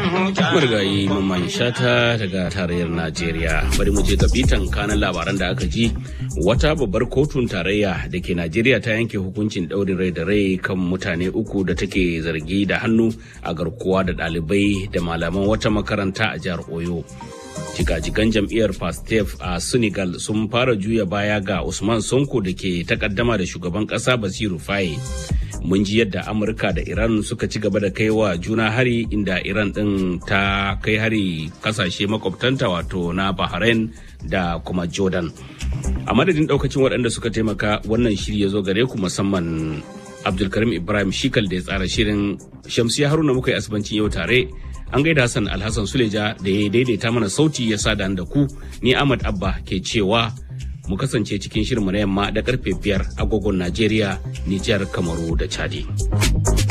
Marigayi Mamman Shata daga tarayyar Najeriya. Bari mu je bitan kanan labaran da aka ji. Wata babbar kotun tarayya da ke Najeriya ta yanke hukuncin ɗaurin rai da rai kan mutane uku da take zargi da hannu a garkuwa da ɗalibai da malaman wata makaranta a jihar Oyo. Jikajikan jam'iyyar Pastef a Senegal sun fara juya baya ga Usman Sonko da ke takaddama da shugaban ƙasa Basiru Faye. mun ji yadda amurka da iran suka ci gaba da kai wa juna hari inda iran din ta kai hari kasashe makwabtanta wato na bahrain da kuma jordan a madadin daukacin waɗanda suka taimaka wannan shiri ya zo gare ku musamman abdulkarim ibrahim shikal da ya tsara shirin shamsiya haruna muka yi asibancin yau tare an gaida hassan alhassan suleja da ya daidaita mana sauti ya sada da ku ni ahmad abba ke cewa mu kasance cikin shirinmu na yamma da karfe biyar agogon Najeriya, Nijar, Kamaru da Chadi.